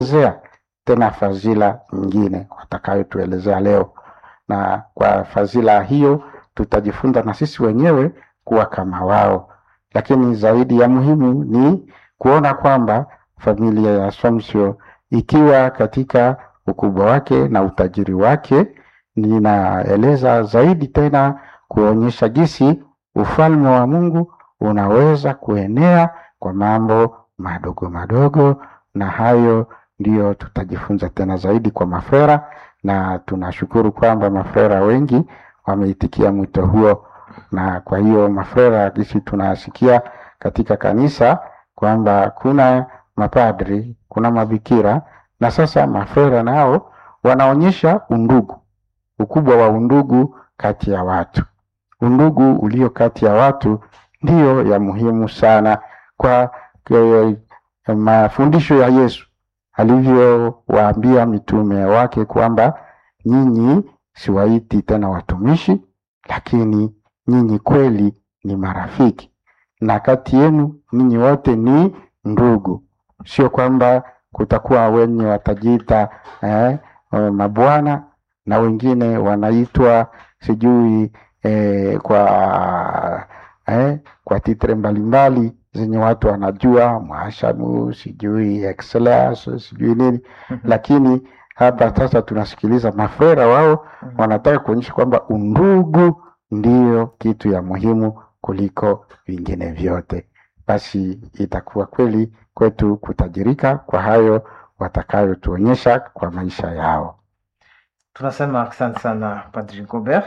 zea tena fadhila nyingine watakayotuelezea leo, na kwa fadhila hiyo tutajifunza na sisi wenyewe kuwa kama wao, lakini zaidi ya muhimu ni kuona kwamba familia ya Assumption ikiwa katika ukubwa wake na utajiri wake, ninaeleza zaidi tena kuonyesha jinsi ufalme wa Mungu unaweza kuenea kwa mambo madogo madogo, na hayo ndiyo tutajifunza tena zaidi kwa mafrera, na tunashukuru kwamba mafrera wengi wameitikia mwito huo, na kwa hiyo mafrera, jinsi tunasikia katika kanisa kwamba kuna mapadri, kuna mabikira, na sasa mafrera nao wanaonyesha undugu, ukubwa wa undugu kati ya watu. Undugu ulio kati ya watu ndiyo ya muhimu sana kwa ke, mafundisho ya Yesu alivyowaambia mitume wake kwamba nyinyi siwaiti tena watumishi, lakini nyinyi kweli ni marafiki, na kati yenu ninyi wote ni ndugu. Sio kwamba kutakuwa wenye watajiita eh, mabwana na wengine wanaitwa sijui eh, kwa eh, kwa titre mbalimbali zenye watu wanajua mwashamu sijui excellence sijui nini lakini hapa sasa tunasikiliza mafrera wao wanataka kuonyesha kwamba undugu ndiyo kitu ya muhimu kuliko vingine vyote. Basi itakuwa kweli kwetu kutajirika kwa hayo watakayotuonyesha kwa maisha yao. Tunasema asante sana Padri Gobert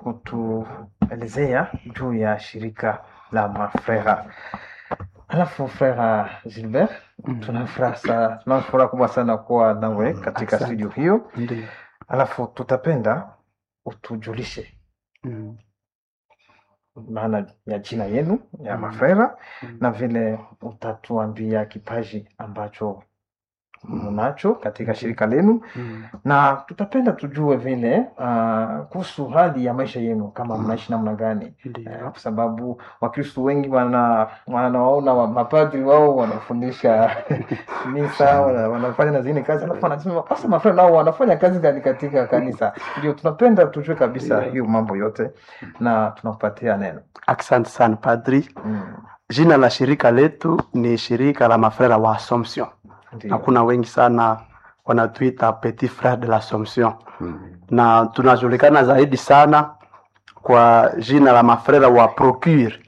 kutuelezea juu ya shirika la mafrera. Alafu Frera Gilbert, tuna furaha sana, tuna furaha kubwa sana kuwa nawe katika Asante. studio hiyo. Ndiyo. Alafu tutapenda utujulishe Mm. maana ya jina yenu ya Mm. mafrera Mm. na vile utatuambia kipaji ambacho mnacho katika shirika lenu Mm. na tutapenda tujue vile uh, kuhusu hali ya maisha yenu kama Mm. mnaishi namna gani Eh, Ndiyo. kwa sababu wakristu wengi wana wanawaona wa, mapadri wao wanafundisha misa wana, wanafanya na zingine kazi alafu wanasema sasa mafrenda nao wanafanya kazi gani katika kanisa ndio tunapenda tujue kabisa Ndiyo. hiyo mambo yote na tunakupatia neno Asante sana padri. mm. Jina la shirika letu ni shirika la mafrera wa Assumption, na ndio kuna wengi sana wanatuita petit frere de l'Assomption, Mm. na tunajulikana zaidi sana kwa jina la mafrera wa Procure,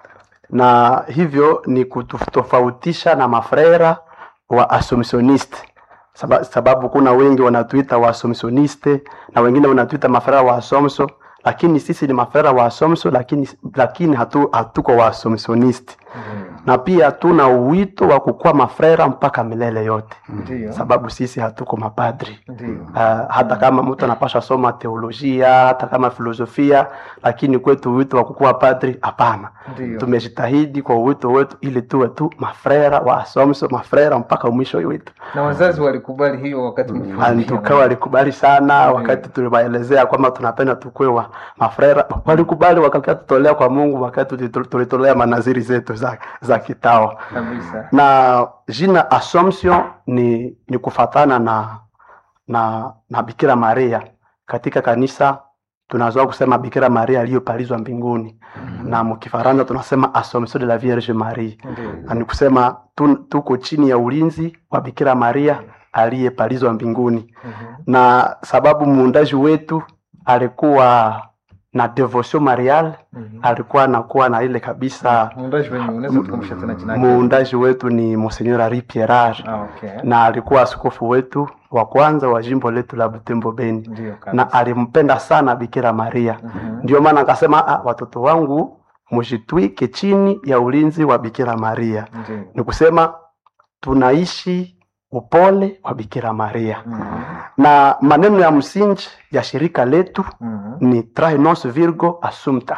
na hivyo ni kutofautisha na mafrera wa Assumptioniste Saba, sababu kuna wengi wanatuita wa Assumptioniste na wengine wanatuita mafrera wa Assumption, lakini sisi ni mafrera wa Assumption, lakini, lakini hatu, hatuko wa Assumptioniste Mm. na pia tuna uwito wa kukuwa mafrera mpaka milele yote, ndio sababu sisi hatuko mapadri. ndio Uh, hata kama mtu anapasha soma teolojia hata kama filosofia, lakini kwetu wito wa kukuwa padri hapana. ndio Tumejitahidi kwa wito wetu ili tuwe tu mafrera wa Assumption, mafrera mpaka mwisho wetu. na wazazi walikubali hiyo wakati mlifundisha Tukawa walikubali sana Ndiyo. wakati tuliwaelezea kwamba tunapenda tukue wa mafrera, walikubali wakatutolea kwa Mungu wakati tulitu- tulitolea manaziri zetu za, za kitawa kabisa na jina Assumption ni, ni kufatana na, na, na Bikira Maria. Katika kanisa tunazoea kusema Bikira Maria aliyopalizwa mbinguni na mkifaransa tunasema Assomption de la Vierge Marie, ndio na ni kusema tu, tuko chini ya ulinzi wa Bikira Maria aliyepalizwa mbinguni, Mhm. na sababu muundaji wetu alikuwa na devotion marial, Mhm. alikuwa anakuwa na ile kabisa muundaji wenye unaweza kutukumbusha tena jina yake? muundaji wetu ni Monseigneur Henri Pierrage Ah, okay. na alikuwa askofu wetu wa kwanza wa jimbo letu la Butembo Beni, Ndio kabisa. na alimpenda sana Bikira Maria. Mhm. Ndio maana akasema, ah, watoto wangu mujitwike chini ya ulinzi wa Bikira Maria. Ndio. Ni kusema tunaishi upole wa Bikira Maria, Mhm. na maneno ya msingi ya shirika letu Mhm. ni trae nos virgo assumpta,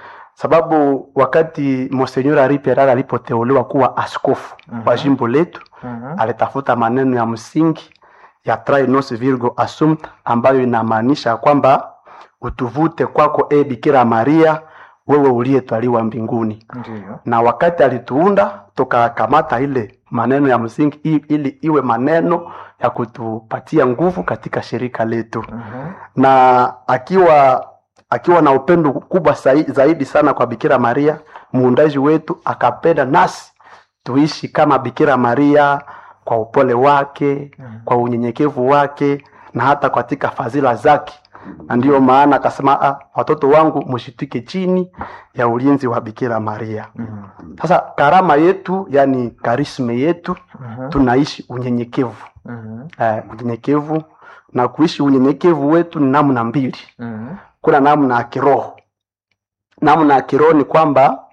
sababu wakati Monseigneur Henri Pierrage alipoteuliwa kuwa askofu wa Mhm. jimbo letu Mhm. alitafuta maneno ya msingi ya trae nos virgo assumpta ambayo inamaanisha kwamba utuvute kwako e Bikira Maria wewe uliyetwaliwa mbinguni Ndiyo. na wakati alituunda tukakamata ile maneno ya msingi i- ili iwe maneno ya kutupatia nguvu katika shirika letu Mhm. na akiwa akiwa na upendo kubwa sai- zaidi sana kwa Bikira Maria muundaji wetu, akapenda nasi tuishi kama Bikira Maria kwa upole wake, Mhm. kwa unyenyekevu wake na hata katika fadhila zake, na ndiyo maana akasema, "Ah, watoto wangu mshitike chini ya ulinzi wa Bikira Maria. Mhm. Sasa karama yetu, yani karisme yetu, Mhm. tunaishi unyenyekevu Mhm. eh, unyenyekevu na kuishi unyenyekevu wetu ni namna mbili Mhm. kuna namna ya kiroho namna ya kiroho ni kwamba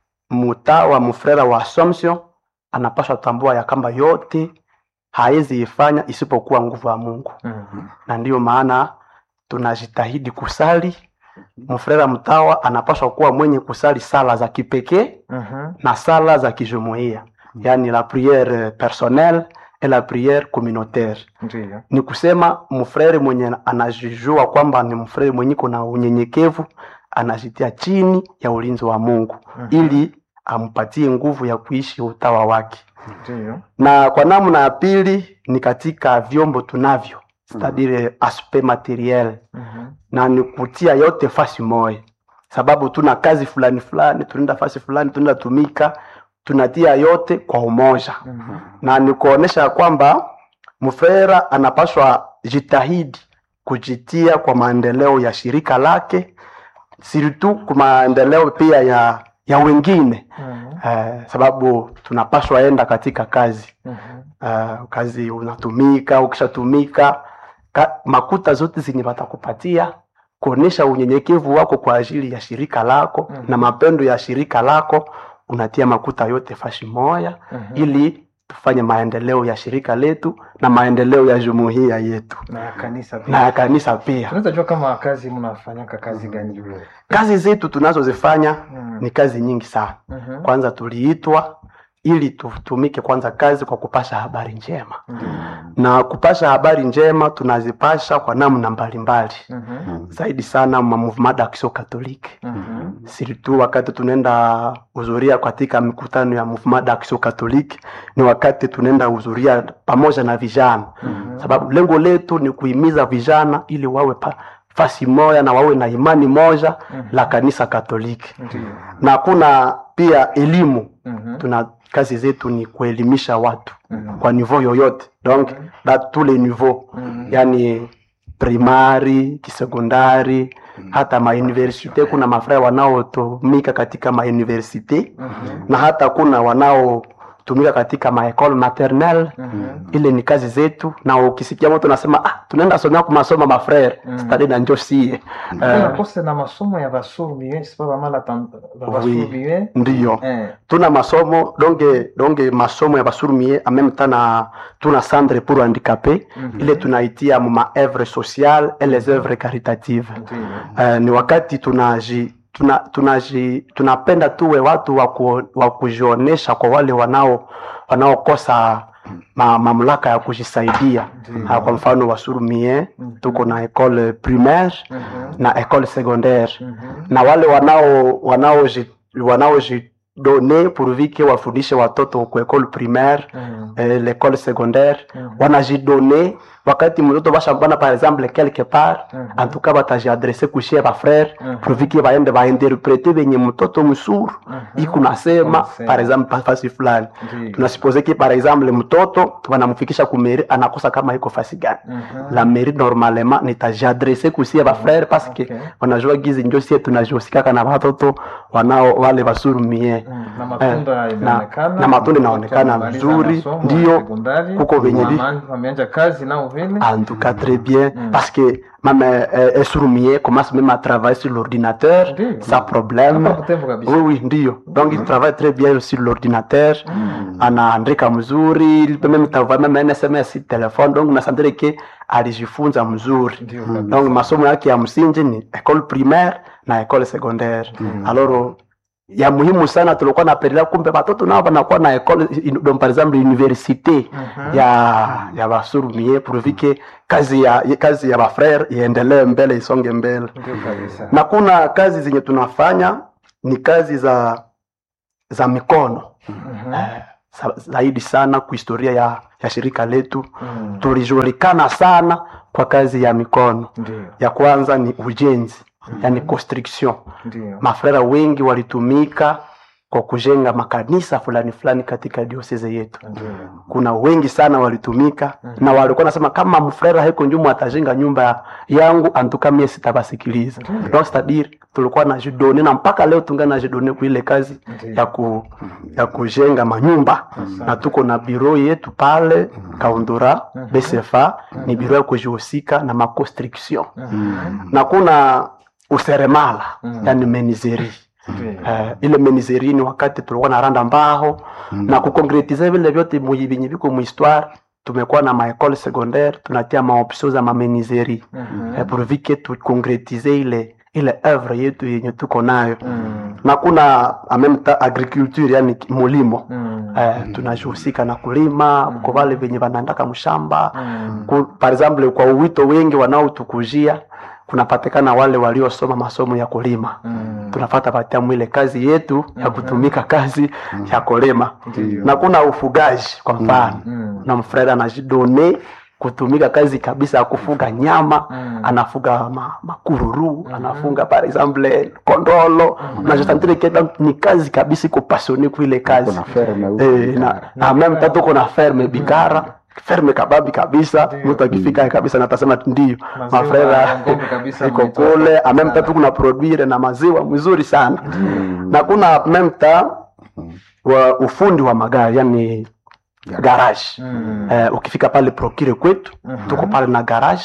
mtawa mfrera wa Assumption anapaswa tambua ya kwamba yote hawezi ifanya isipokuwa nguvu ya Mungu, Mhm. na ndiyo maana tunajitahidi kusali. Mfrera mtawa anapaswa kuwa mwenye kusali sala za kipekee Mhm. na sala za kijumuiya, yani la priere personnelle et la priere communautaire Ndiyo. ni kusema mfrere mwenye anajijua kwamba ni mfrere mwenye kuna unyenyekevu anajitia chini ya ulinzi wa Mungu Mhm. ili ampatie nguvu ya kuishi utawa wake. Ndiyo. Na kwa namna ya pili ni katika vyombo tunavyo c'est-à-dire aspect materiel, Mhm. na ni kutia yote fasi moja, sababu tuna kazi fulani fulani, tunaenda fasi fulani, tunaenda tumika, tunatia yote kwa umoja Mhm. na ni kuonesha kwamba mfera anapaswa jitahidi kujitia kwa maendeleo ya shirika lake siritu kwa maendeleo pia ya ya wengine Mhm. eh, sababu tunapaswa enda katika kazi Mhm. eh, kazi unatumika ukishatumika ka, makuta zote zenye watakupatia kuonesha unyenyekevu wako kwa ajili ya shirika lako Mhm. na mapendo ya shirika lako unatia makuta yote fashi moya Mhm. ili tufanye maendeleo ya shirika letu na maendeleo ya jumuiya yetu na ya kanisa na pia ya kanisa pia. tunaweza jua kama kazi mnafanyaka kazi gani Kazi zetu tunazozifanya Mhm. ni kazi nyingi sana. Mhm. Kwanza tuliitwa ili tutumike kwanza kazi kwa kupasha habari njema, Ndiyo. na kupasha habari njema tunazipasha kwa namna mbalimbali, Mhm. zaidi sana ma movement d'action catholique Mhm. siritu wakati tunaenda hudhuria katika mikutano ya movement d'action catholique, ni wakati tunaenda hudhuria pamoja na vijana Mhm. sababu lengo letu ni kuhimiza vijana ili wawe pa, fasi moja na wawe na imani moja Mhm. la kanisa Katoliki, Ndiyo. na kuna pia elimu. Mhm. Tuna kazi zetu ni kuelimisha watu Mhm. kwa niveau yoyote, donc Mhm. da tous les niveaux, Mhm. yani primari, kisekondari, hata mauniversite. Kuna mafraya wanaotumika katika mauniversite Mhm. na hata kuna wanaotumika katika maekole maternelle Mhm. ile ni kazi zetu, na ukisikia mtu anasema ah, tunaenda somea kwa masomo mafrere Mm. stadi na njo sie Kuna uh, kose na masomo ya basurbiwe sipa bamala tam- ba- Oui. basurbiwe ndiyo Eh. tuna masomo donge donge masomo ya basurumie en même temps na tuna centre pour handicapé Mhm. ile tunaitia mu ma œuvre sociale et les œuvres caritatives Ndiyo. uh, ni wakati tunaji tuna, tunaji tunapenda tuwe watu wa ku- wa kujionesha kwa wale wanao wanaokosa ma, mamlaka ya kujisaidia Ndiyo. Ah, kwa mfano wasurumie Mhm. tuko na école primaire Mhm. na école secondaire Mhm. na wale wanao wanaoji wanaojidone pourvike wafundishe watoto ku école primaire Mhm. eh, l'école secondaire Mhm. wanajidone wakati mtoto bashambana par exemple quelque part Mhm. en tout cas batajiadrese kushie bafrere Mhm. pourvike baende bainterprete benye mtoto msuru Mhm. iko nasema Unasema. par exemple fasi fulani Ndiyo. tunasupose ki par exemple mtoto wanamfikisha kumeri anakosa kama iko fasi gani Mhm. la mairie normalement nitajiadrese kusie bafrere parce que Okay. wanajua gizi njo sie tunajosikaka na watoto wanao wale basurumie Mm, na matunda Eh, inaonekana na- na matunda inaonekana Watu wamemaliza vizuri, masomo ya ndiyo. sekondari, Kuko venye vi- wama- wameanza kazi nao vile en tout cas très bien Mm. parce que même euh, un sourd-muet commence même à travailler sur l'ordinateur Ndiyo. sans problème Hapa Butembo kabisa. oui oui ndio donc il travaille très bien sur l'ordinateur Mm. anaandika mzuri il peut même t'envoyer même un SMS sur téléphone donc nasantire ke alijifunza mzuri Ndiyo kabisa. donc masomo yake ya msingi ni école primaire na école secondaire Mm. alors ya muhimu sana tulikuwa napendelea kumbe watoto nao wanakuwa na école in- donc par exemple université Mhm. ya ya basurumie pourvike kazi ya kazi ya bafrere iendelee mbele isonge mbele Ndiyo kabisa. na kuna kazi zenye tunafanya ni kazi za za mikono Mhm. eh, sa- zaidi sana kwa historia ya, ya shirika letu Mm. tulijulikana sana kwa kazi ya mikono Ndio, ya kwanza ni ujenzi yani construction ndio. mafrera wengi walitumika kwa kujenga makanisa fulani fulani katika dioseze yetu Ndio. kuna wengi sana walitumika Mhm. na walikuwa nasema kama mfrera heko njumu atajenga nyumba yangu antuka mie sitabasikiliza Ndio. donc c'est-à-dire tulikuwa na jidone na mpaka leo tunga na jidone kuile kazi Ndio. ya, ku, ya kujenga manyumba na tuko na biro yetu pale kaundura Mhm. bcfa ni biro ya kujihusika na maconstruction Mhm. na kuna useremala Mhm. yani menizeri Ndio. Eh, ile menizeri ni wakati tulikuwa na randa mbao na kukonkretize vile vyote mui- vyenye viko muhistoire tumekuwa na maekole secondaire tunatia maopsio za mamenizeri Mhm. eh, pour vike tukonkretize ile ile œuvre yetu yenye tuko nayo Mm. na kuna en même temps agriculture yani mulimo Mm. eh, tunajihusika na kulima Mm. kwa wale venye wanaendaka mshamba Mm. ku, par exemple kwa uwito wengi wanaotukujia kunapatikana wale waliosoma masomo ya kulima Mm. tunafata patia mwile kazi yetu ya Mhm. kutumika kazi ya kulima Ndio. na kuna ufugaji kwa mfano Mm. na mfreda anajidone kutumika kazi kabisa ya kufuga nyama Mm. anafuga ma, makururu Mhm. anafunga par exemple kondolo Mhm. na jisantire keta ni kazi kabisa iko passionné kuile kazi kuna ferme huko eh, na, Bikara. na meme tatu tuko na ferme bikara ferme kababi kabisa Ndio. mtu akifika kabisa natasema ndio Maziwa mafrera ya ng'ombe kabisa iko mnaitoa. kule ameme tatu kuna produire na maziwa mzuri sana Mm. na kuna memta wa ufundi wa magari yani garage Mm. eh, ukifika pale prokire kwetu Mhm. tuko pale na garage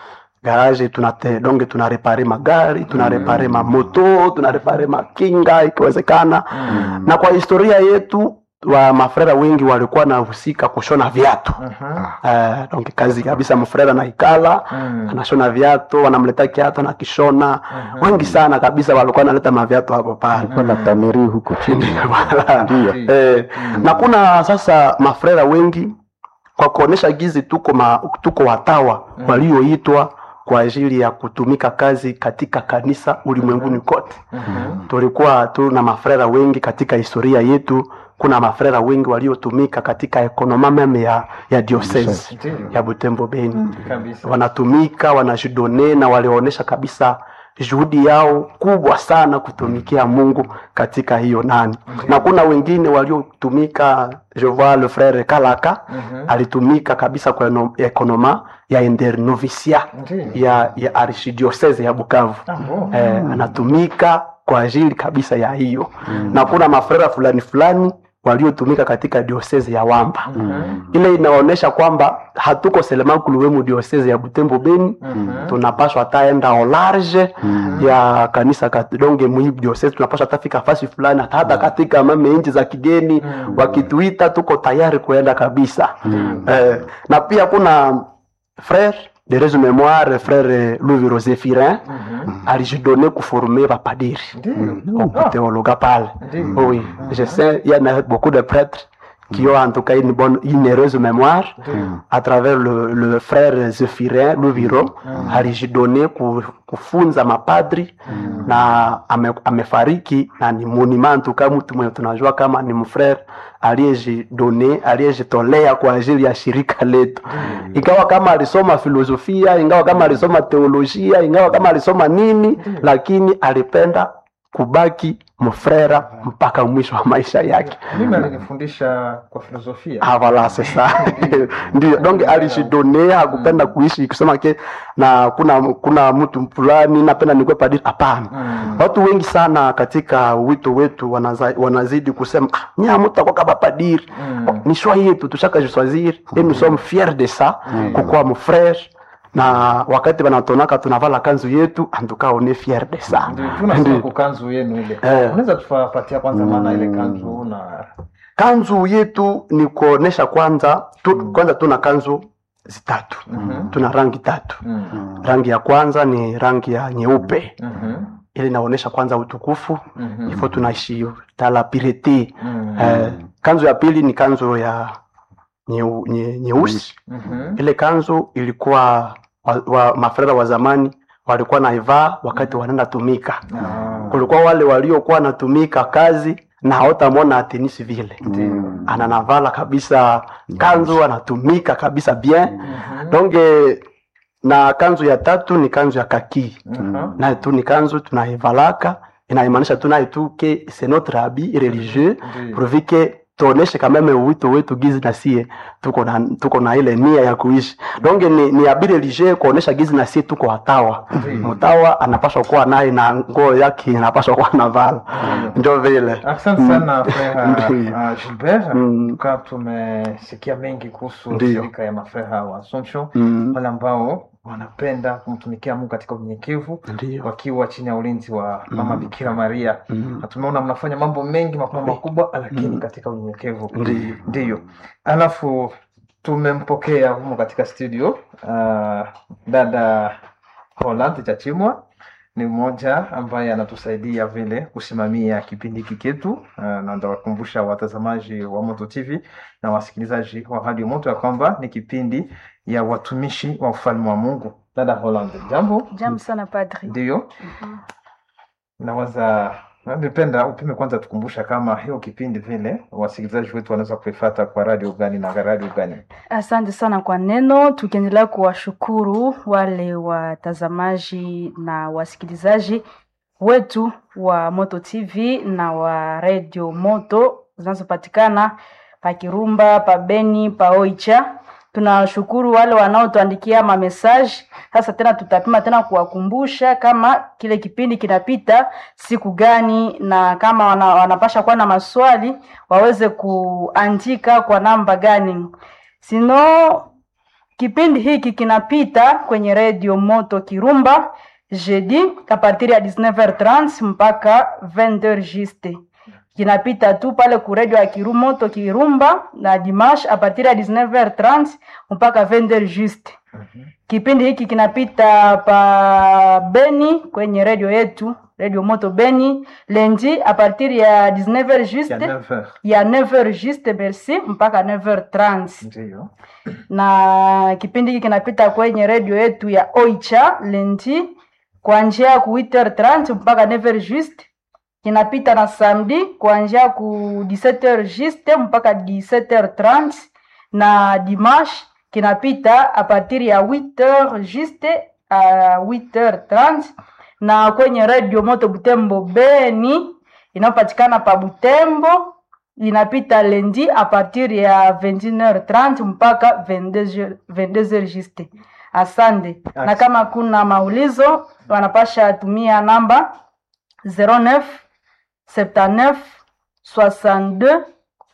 garage tunate donge tunarepare magari tunarepare mamoto tunarepare makinga ikiwezekana Mm. na kwa historia yetu wa mafrera wengi walikuwa nahusika kushona viatu Mhm. eh, donc kazi kabisa mfrera na ikala Mm. anashona viatu wanamleta kiatu na kishona Mhm. wengi sana kabisa walikuwa naleta maviatu hapo pale Kulikuwa na tamiri huko chini Voilà. ndio Ndio. eh, Mm. na kuna sasa mafrera wengi kwa kuonesha gizi tuko, ma, tuko watawa Mm. walioitwa kwa ajili ya kutumika kazi katika kanisa ulimwenguni kote Mhm. tulikuwa tuna mafrera wengi katika historia yetu kuna mafrera wengi waliotumika katika ekonoma meme ya, ya diocese Ndio. ya butembo beni Kabisa. wanatumika wanajidone na walionyesha kabisa juhudi yao kubwa sana kutumikia mungu katika hiyo nani Ndiyo. na kuna wengine waliotumika je vois le frere kalaka Mhm. alitumika kabisa kwa eno- ekonoma ya internovisia Ndio. ya, ya archidiocese ya bukavu Ah, bon. eh, anatumika kwa ajili kabisa ya hiyo na kuna mafrera fulani fulani waliotumika katika diocese ya wamba Mhm. ile inaonyesha kwamba hatuko selemankuluwemu diocese ya butembo beni Mhm. tunapaswa hataenda au large ya kanisa kat- donge mwi diocese tunapaswa hatafika fasi fulani hata hata katika mame nchi za kigeni Mm. wakituita tuko tayari kuenda kabisa eh, na pia kuna frere de resu memoire frere louis rosefirin Mhm. alijidone kuforme bapadiri Ndio. au théologue pale Ndio. oui je sais il y en a beaucoup de prêtres qui ont en tout cas une bonne une heureuse mémoire Ndio. à travers le, le frère Zephirin Luviro Mm. alijidone ku, kufunza mapadri na ame, amefariki na ni monument kama mtu mwenye tunajua kama ni mfrere aliyejidone aliyejitolea kwa ajili ya shirika letu ingawa kama alisoma filosofia ingawa kama alisoma teolojia ingawa kama alisoma nini lakini alipenda kubaki mfrera mpaka mwisho wa maisha yake mimi alinifundisha kwa filosofia Ah, voilà, c'est ça. Ndio, donc alijidonea hakupenda kuishi kusema ke na kuna kuna mtu fulani napenda nikuwe padri. Hapana. Mm. Watu wengi sana katika wito wetu wanaza, wanazidi kusema ah, nya mtu kama padri. Mm. Ni choix yetu tushaka jiswazir et nous sommes fiers de ça Mm. kukuwa mfrere na wakati wanatonaka tunavala kanzu yetu antuka on est fier de ça. Ndio, tunasema Ndio. kwa kanzu yenu ile Eh. unaweza tupatia kwanza maana ile kanzu na Kanzu yetu ni kuonesha kwanza tu, Mm. kwanza tuna kanzu zitatu. Mhm. Tuna rangi tatu. Mm. rangi ya kwanza ni rangi ya nyeupe Mhm. ili inaonyesha kwanza utukufu Mhm. ifo tunaishi tala pirete Mm. eh, kanzu ya pili ni kanzu ya nyeu- nye- nyeusi Mhm. ile kanzu ilikuwa wa, wa, mafrera wa zamani walikuwa naivaa wakati wanaenda tumika Ah. kulikuwa wale waliokuwa natumika kazi na hautamwona atenisi vile Mm. ananavala kabisa kanzu anatumika kabisa bien Mhm. donc eh, na kanzu ya tatu ni kanzu ya kaki Mhm. naye tu ni kanzu tunaivalaka inaimaanisha tu naye tu ke c'est notre habit religieux Ndiyo. pourvu que tuoneshe kameme uwito wetu gizi na sie tuko na, tuko na ile nia ya kuishi donc ni, ni habit religieux kuonesha gizi na sie tuko watawa Ndiyo. mtawa anapaswa kuwa naye na nguo yake inapaswa kuwa navala njo vile Asante sana frère Ndiyo. uh, Gilbert. Mm. Kwa tumesikia mengi kuhusu Ndiyo. shirika ya mafreha wa Assumption Mm, wale ambao wanapenda kumtumikia Mungu katika unyenyekevu ndio wakiwa chini ya ulinzi wa mama Mm. Bikira Maria. Mm, Na tumeona mnafanya mambo mengi makubwa makubwa, lakini Mm. katika unyenyekevu. ndio Ndiyo. Alafu tumempokea humo katika studio uh, dada Holland Chachimwa ni mmoja ambaye anatusaidia vile kusimamia kipindi hiki chetu uh, na ndawakumbusha watazamaji wa Moto TV na wasikilizaji wa Radio Moto ya kwamba ni kipindi ya watumishi wa ufalme wa Mungu. Dada Holland, jambo. Jambo sana padri. Ndiyo, Mhm. nawaza ningependa upime kwanza tukumbusha kama hiyo kipindi vile wasikilizaji wetu wanaweza kuifata kwa radio gani na radio gani? Asante sana kwa neno, tukiendelea kuwashukuru wale watazamaji na wasikilizaji wetu wa Moto TV na wa Radio Moto zinazopatikana pa Kirumba, pa Beni, pa Oicha. Tunashukuru wale wanaotuandikia mamesaji. Sasa tena tutapima tena kuwakumbusha kama kile kipindi kinapita siku gani, na kama wana, wanapasha kuwa na maswali waweze kuandika kwa namba gani. Sino kipindi hiki kinapita kwenye redio Moto Kirumba jeudi a partir ya 19h30 mpaka 20h juste. Kinapita tu pale ku redio ya Kiru Moto Kirumba na dimanche a partir ya 19h30 mpaka 20h juste. Kipindi hiki kinapita pa Beni kwenye redio yetu redio Moto Beni lundi a partir ya 19h Ya juste 9h. ya 9h juste merci mpaka 9h30 Ndiyo. na kipindi hiki kinapita kwenye redio yetu ya Oicha lendi kuanzia ku 8h30 mpaka 9h juste. Kinapita na samedi kuanzia ku 17h juste mpaka 17h30 na dimanche kinapita a partir ya 8h juste a 8h30 na kwenye redio Moto Butembo Beni inayopatikana pa Butembo inapita lundi a partir ya 21h30 mpaka 22h 22h juste. Asante. Na Asante. kama kuna maulizo wanapasha tumia namba 09 79 62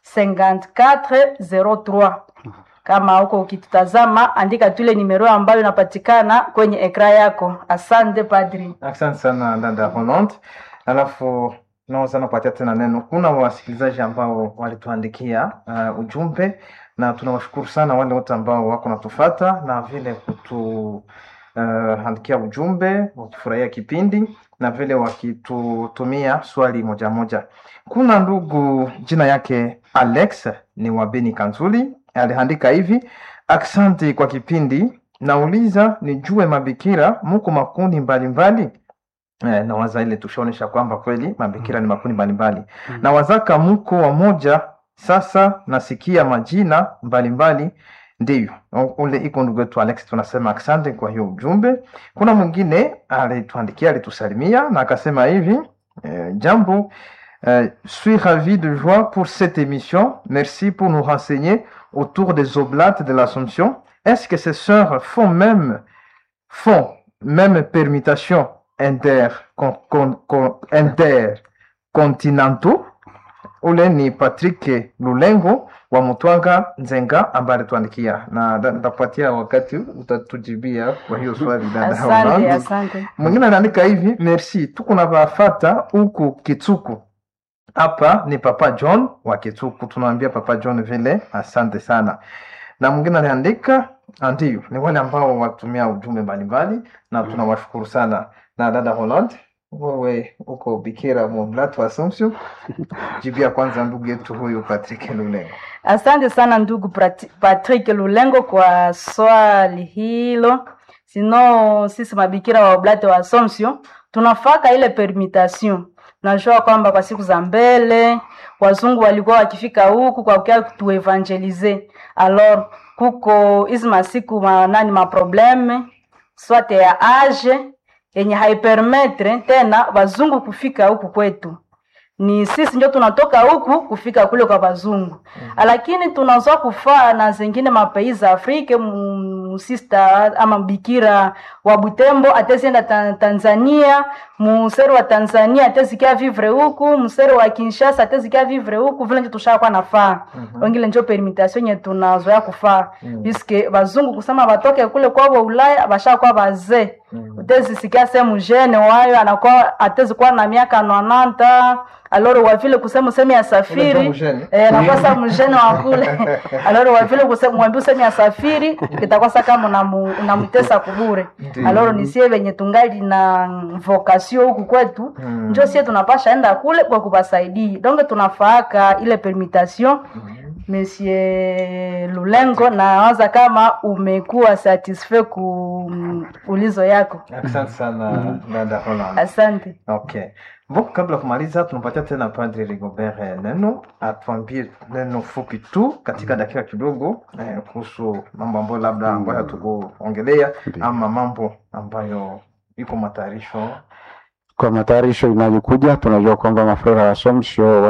54 03. Kama huko ukitutazama, andika tule nimero ambayo inapatikana kwenye ekra yako. Asante padri. Asante sana dada Holland. Alafu naweza napatia tena neno. Kuna wasikilizaji ambao walituandikia uh, ujumbe na tunawashukuru sana wale wote ambao wako natufata na vile kutu uh, andikia ujumbe wakifurahia kipindi na vile wakitutumia swali moja moja. Kuna ndugu jina yake Alex ni wa Beni Kanzuli aliandika hivi: Aksanti kwa kipindi, nauliza nijue mabikira muko makundi mbalimbali Eh, na waza ile tushaonesha kwamba kweli mabikira ni makundi mbalimbali Mm. na wazaka muko wamoja sasa nasikia majina mbalimbali ndiyo U- ule iko ndugu yetu alex tunasema asante kwa hiyo ujumbe kuna mwingine alituandikia alitusalimia na akasema hivi eh, jambo euh, suis ravi de joie pour cette émission merci pour nous renseigner autour des oblates de l'assomption est-ce que ces sœurs font même font même permutation inter con, con, con, intercontinentaux ule ni patrick lulengo wa mutwanga nzenga ambaye alituandikia na nda- nitakupatia wakati utatujibia kwa hiyo swali dada Asante, Holland. asante. mwingine anaandika hivi merci tuko na vafata huku kitsuku hapa ni papa john wa kitsuku tunaambia papa john vile asante sana na mwingine aliandika ah, ndiyo ni wale ambao watumia ujumbe mbalimbali na tunawashukuru sana na dada holland wewe uko bikira moblatu assumption jibia kwanza ndugu yetu huyu patrick lulengo Asante sana ndugu Prati- Patrick Lulengo kwa swali hilo. sino sisi mabikira wa oblate wa Assumption tunafaka ile permutation. Najua kwamba kwa siku za mbele wazungu walikuwa wakifika huku kwa kukia tuevangelize. Alors kuko hizi masiku ma, nani maprobleme swate ya age yenye haipermetre tena wazungu kufika huku kwetu ni sisi ndio tunatoka huku kufika kule kwa wazungu mm. lakini tunazoa kufaa na zengine mapei za Afrika musista ama bikira wa Butembo atezienda ta Tanzania museri wa Tanzania atezikia vivre huku museri wa Kinshasa atezikia vivre huku vile ndio tushakuwa nafaa mm -hmm. wengine ndio permutation yenye tunazoea kufaa mm. biske wazungu kusema watoke kule kwao Ulaya bashakuwa bazee mm. utezisikia sehemu jene wayo anakuwa atezikuwa na miaka nwananta aloro wa vile kusema usemi asafiri eh, nakosa mjene wa kule aloro wa vile kusema mwambie usemi asafiri kitakosa kama unamtesa kubure aloro nisie venye tungali na vocation huku kwetu mm. njo sie tunapasha enda kule kwa kubasaidia donge tunafaaka ile permutation mm. Monsieur Lulengo, nawaza kama umekuwa satisfait ku ulizo yako. Asante sana dada Holland. Asante. Okay. Mboku, kabla ya kumaliza, tunampatia tena Padre Rigobert neno atuambie neno fupi tu katika dakika kidogo eh, kuhusu mambo ambayo labda ambayo hatukuongelea ama mambo ambayo iko matayarisho kwa matayarisho inayokuja. Tunajua kwamba mafrera wa Assumption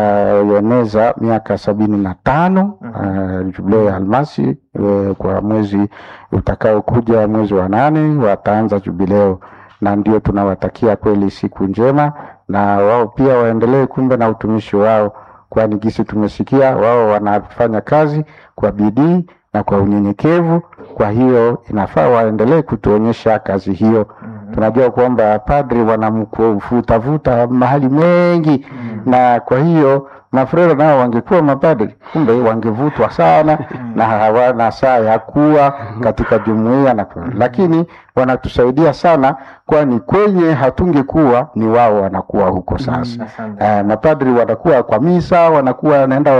wataeneza miaka sabini na tano uh, jubilei ya almasi uh, kwa mwezi utakaokuja mwezi wa nane wataanza jubileo, na ndio tunawatakia kweli siku njema, na wao pia waendelee kumbe na utumishi wao, kwani gisi tumesikia wao wanafanya kazi kwa bidii na kwa unyenyekevu. Kwa hiyo inafaa waendelee kutuonyesha kazi hiyo. mm -hmm. Tunajua kwamba padri wanamvutavuta mahali mengi mm -hmm. na kwa hiyo mafrero nao wangekuwa mapadri, kumbe wangevutwa sana na hawana saa ya kuwa katika jumuiya na lakini wanatusaidia sana, kwani kwenye hatungekuwa ni wao wanakuwa huko sasa. Uh, mapadri wanakuwa kwa misa, wanakuwa wanaenda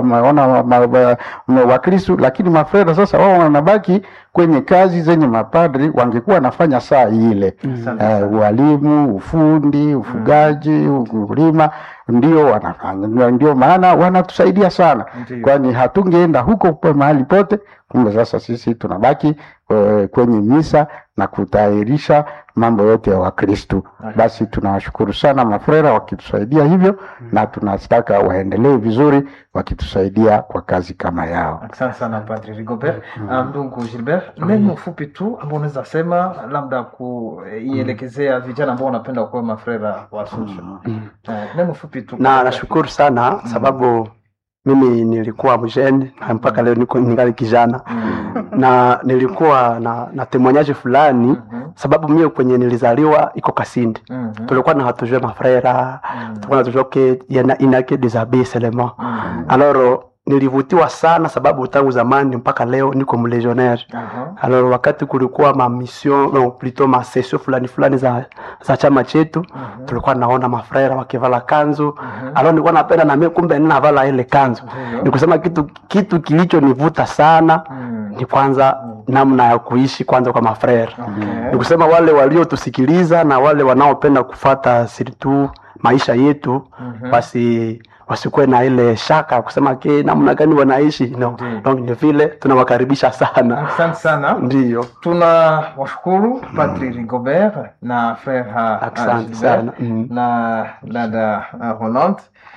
waona Wakristu, lakini mafrero sasa wao wanabaki kwenye kazi zenye mapadri wangekuwa wanafanya saa ile. Uh, ualimu, ufundi, ufugaji, ukulima ndio wanafanya, ndio maana wanatusaidia sana, kwani hatungeenda huko kwa mahali pote. Kumbe sasa sisi tunabaki uh, kwenye misa na kutayarisha mambo yote ya Wakristu. Basi tunawashukuru sana mafrera wakitusaidia hivyo, na tunataka waendelee vizuri wakitusaidia kwa kazi kama yao. Asante sana Padre Rigobert. Ndugu um, Gilbert, neno fupi tu ambao unaweza sema labda kuielekezea vijana ambao wanapenda kuwa mafrera wa Assumption. Uh, neno fupi tu. Na nashukuru sana sababu mimi nilikuwa mjeni na mpaka leo niko ningali kijana mm. na nilikuwa na, na temoignage fulani mm -hmm. sababu mimi kwenye nilizaliwa iko Kasindi mm -hmm. tulikuwa na hatujue mafrera mm -hmm. tulikuwa natujua ke inake des abbés seulement mm -hmm. alors nilivutiwa sana sababu tangu zamani mpaka leo niko mlegionnaire uh -huh. alors wakati kulikuwa ma mission no, plutôt ma session fulani fulani za, za chama chetu uh -huh. tulikuwa naona mafrera wakivala kanzu uh -huh. alors nilikuwa napenda na mimi kumbe ninavala ile kanzu uh -huh. nikusema kitu kitu kilichonivuta sana uh -huh. ni kwanza uh -huh. namna ya kuishi kwanza kwa mafrera okay. nikusema wale waliotusikiliza na wale wanaopenda kufata sirtu maisha yetu uh -huh. basi wasikuwe na ile shaka kusema ke namna gani wanaishi no. Donc ni vile tunawakaribisha sana. Asante sana. Ndio. Tuna washukuru Padri Rigobert na Frere Asante sana. Mm. na dada uh, Holland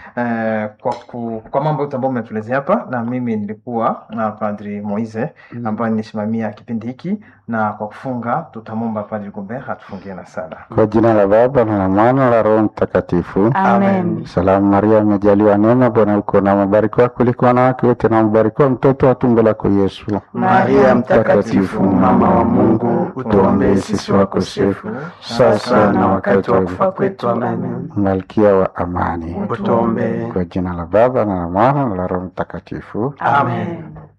eh, kwa, ku, kwa mambo yote ambayo umetuelezea hapa, na mimi nilikuwa na Padri Moise mm. ambaye nisimamia kipindi hiki, na kwa kufunga tutamwomba Padri Rigobert atufungie na sala. Kwa jina la Baba na la Mwana la Roho Mtakatifu. Amen. Salamu Maria, umejaliwa neema, Bwana uko na mabarikiwa kuliko wanawake wote, na mbarikiwa mtoto wa tumbo lako Yesu. Maria Mtakatifu, mama wa Mungu, utuombee sisi wakosefu, sasa na wakati wa kufa kwetu. Amen. Malkia wa amani, Utuombee. kwa jina la Baba na la Mwana na la Roho Mtakatifu. Amen.